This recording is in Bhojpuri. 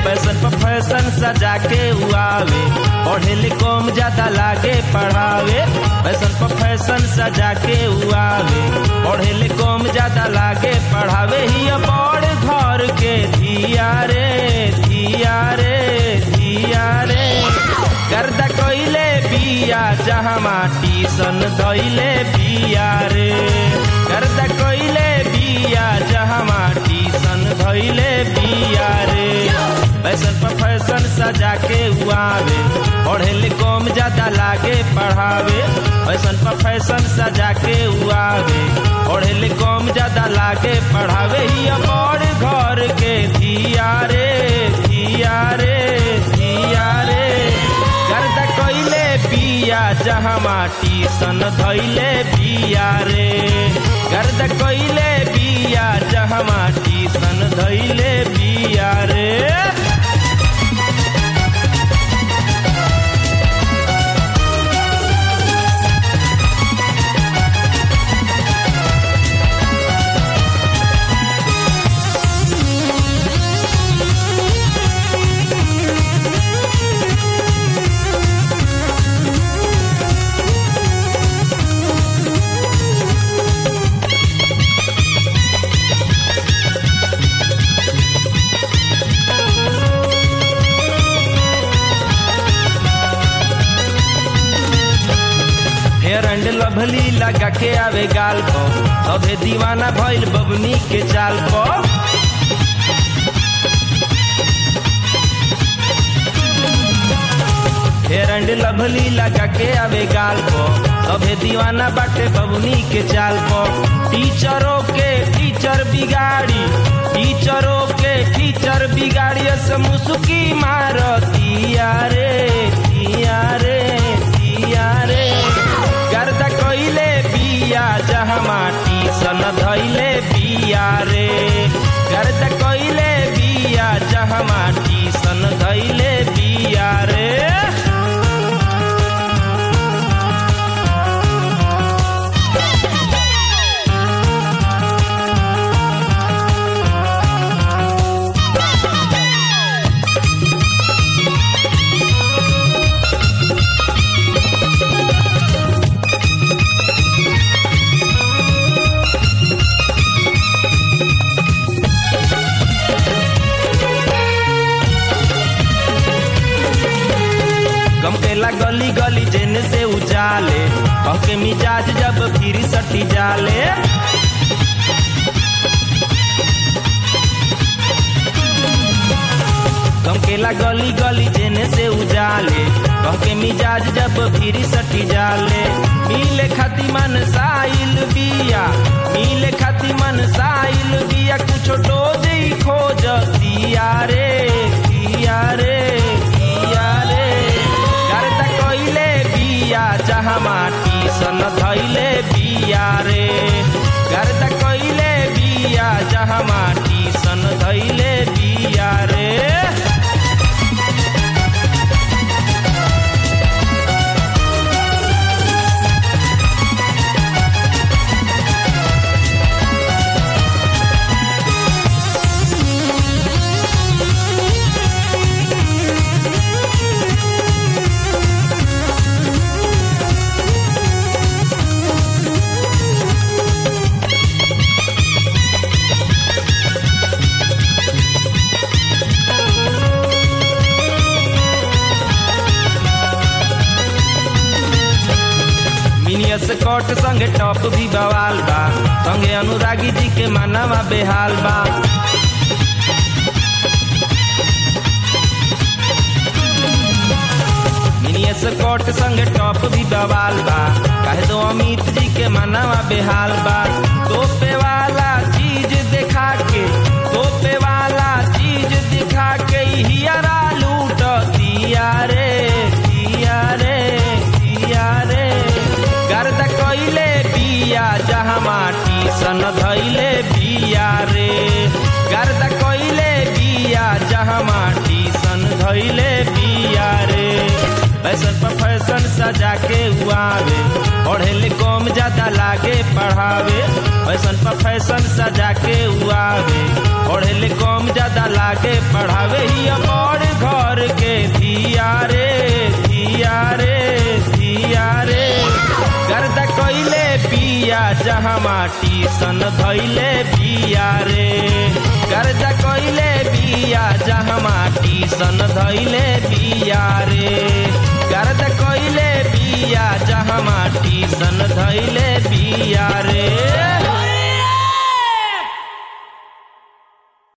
फैशन पर फैशन सजा के उआवे पढ़े ले कम ज्यादा लागे पढ़ावे फैशन पर फैशन सजा के उआवे पढ़े ले कम ज्यादा लागे पढ़ावे ही बड़ घर के धिया रे धिया रे धिया रे गर्दा कइले बिया जहाँ माटी सन धइले बिया रे गर्दा कइले बिया जहाँ माटी सन धइले बिया रे फैशन पर फैशन सजा के उआवे पढ़े ले कम ज्यादा लागे पढ़ावे फैशन पर फैशन सजा के उआवे पढ़े ले कम ज्यादा लागे पढ़ावे ही बड़ घर के धिया रे धिया रे धिया रे गर्दा कइले बिया जहाँ माटी सन धइले बिया रे गर्दा कइले बिया जहाँ माटी सन धइले बिया रे फेयर एंड लवली लगा के आवे गाल को सभे दीवाना भइल बबनी के चाल को फेयर एंड लवली लगा के आवे गाल को सभे दीवाना बाटे बबनी के चाल को टीचरों के टीचर बिगाड़ी टीचरों के टीचर बिगाड़ी से मुसुकी मारतिया रे तिया रे तिया रे गर्दा कइले बिया जहाँ माटी सन धइले बिया रे गर्दा कइले बिया जहाँ माटी सन धइले बिया रे गमकेला गली गली जेने से उजाले कहके मिजाज जब फिर सटी जाले गमकेला गली गली जेने से उजाले कहके मिजाज जब फिर सटी जाले मिले खाती मन साइल बिया मिले खाती मन साइल बिया कुछ डोज खोज दिया रे दिया रे दिया रे गर्दा कइले बिया जहाँ माटी सन धइले बिया रे गर्दा कइले बिया जहाँ माटी सन धइले बिया रे मिनियस कोट संगे टॉप भी बवाल बा संगे अनुरागी जी के मानवा बेहाल बा मिनियस कोट संगे टॉप भी बवाल बा कहे दो अमित जी के मानवा बेहाल बा तोपे वाला चीज दिखा के तोपे वाला चीज दिखा के हियरा लूट दिया रे दिया रे दिया रे गर्दा कइले बिया जहाँ माटी सन धइले बिया रे गर्दा कइले बिया जहाँ माटी सन धइले बिया रे फैशन पर फैशन सजा के उआवे पढ़े ले कम ज्यादा लागे लागे पढ़ावे फैशन पर फैशन सजा के उआवे पढ़े कम ज्यादा लागे पढ़ावे ही बड़ घर के धिया रे धिया रे धिया रे गर्द कैले बिया जहाँ माटी सन धैले बिया रे गर्द कैले बिया जहाँ माटी सन धैले बिया रे गर्द कैले बिया जहाँ माटी सन धैले बिया रे